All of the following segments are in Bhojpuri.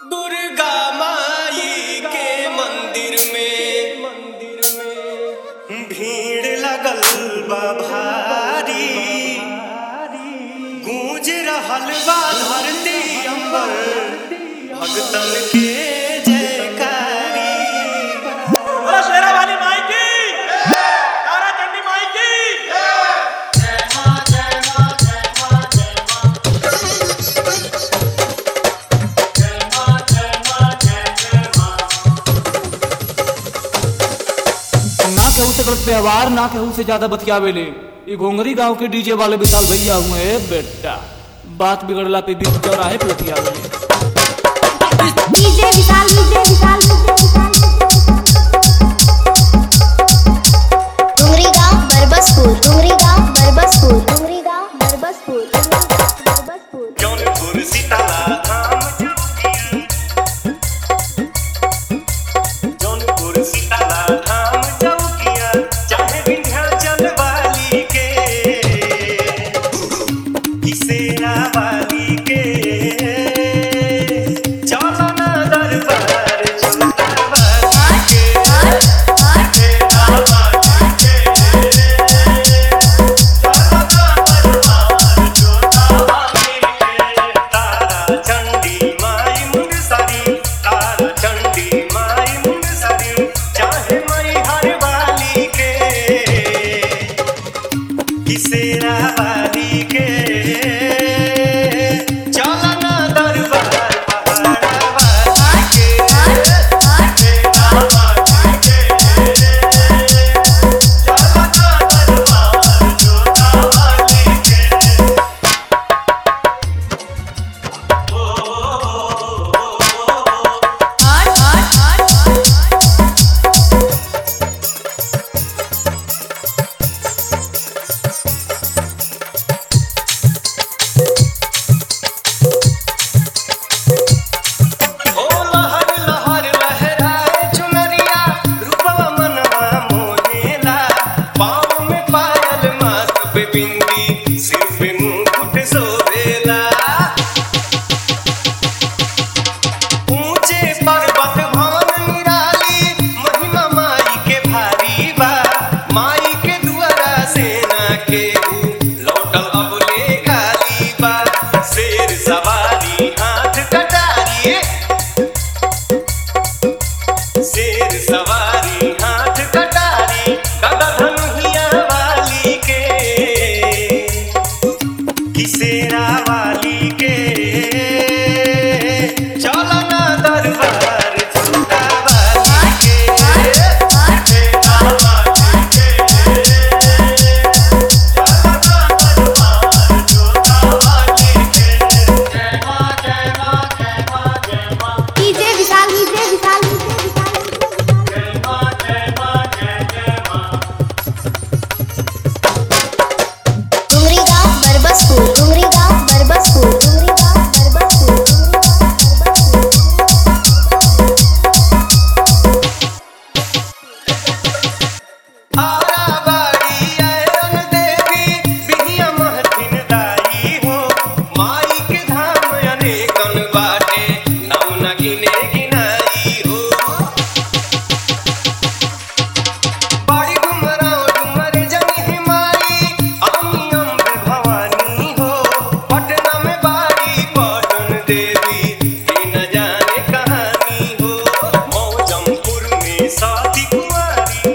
दुर्गा माई के मंदिर में मंदिर में भीड़ लगल बा भारी गूंज रहल बा धरती अंबर भगतन के जयकारी बोलो शेरा वाली माई की तारा चंडी माई की ना केहू से गलत व्यवहार ना केहू से ज्यादा बतियावेले ई घोंगरी गांव के डीजे वाले विशाल भैया हुए हैं बेटा बात बिगड़ला पे बीच चौराहे पे बतियावेले डीजे विशाल डीजे विशाल डुंगरी गांव बरबसपुर डुंगरी गांव बरबसपुर डुंगरी गांव बरबसपुर बरबसपुर जौनपुर सीताला धाम चौकिया जौनपुर सीताला धाम चौकिया चाहे विंध्याचल वाली के किसेरा वाली के चलो ना दरबार छोटा वाली के तेरा वाली के चलो ना दरबार छोटा वाली के तारा चंडी माई मुंडसरी तारा चंडी माई मुंडसरी चाहे मई हर वाली के किसेरा वाली के चलना दरबार पहाड़ा वाली के तेरा वाली के चलना दरबार जोता वाली के ओ लहर लहर लहराए चुनरिया रूपवा मनवा मोहेला पाँव में पायल माथ पे बिंदी सिर पे मुकुट सोहेला ऊंचे पर्वत भवन निराली महिमा माई के भारी बा माई के दुआरा सेना के लौटल अब ले खाली बा शेर सवारी हाथ कटारी शेर सवारी हाथ कटारी गदा धनुहिया वाली के किसेरा वाली के चलना दरबार छोटा वाली के तेरा वाली के चलना दरबार छोटा वाली के DJ Vishal DJ Vishal DJ Vishal Dungri गांव बरबसपुर डुंगरी गांव बरबसपुर डुंगरी गांव बरबसपुर डुंगरी गांव आरा बाड़ी आयरन देवी बिहिया महथिन दाई हो माई के धाम अनेकन बाटे नाम न गिने गिनाई हो बाड़ी डुमराव डुमर जनी माई आमी अम्ब भवानी हो पटना में बाड़ी पटन देवी के न जाने कहानी हो मौजमपुर में साथी कुमारी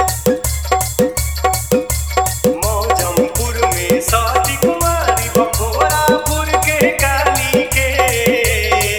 मौजमपुर में साथी कुमारी बखोरापुर के काली के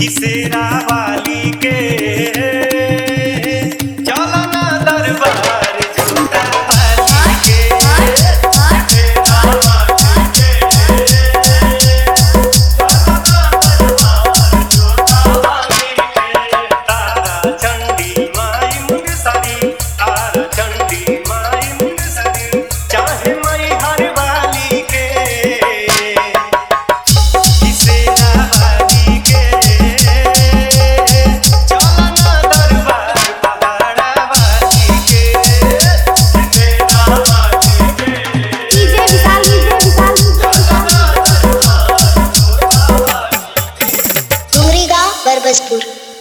किसेरा वाली के चलो ना दरबार जोता वाली के किसेरा वाली के तारा चंडी माई मुंगसरी तारा चंडी माई मुंगसरी चाहे माई हर वाली के किसेरा वाली के चलो ना दरबार पहाड़ा वाली के किसेरा वाली के डीजे विशाल डीजे विशाल डुमरी गांव बरबसपुर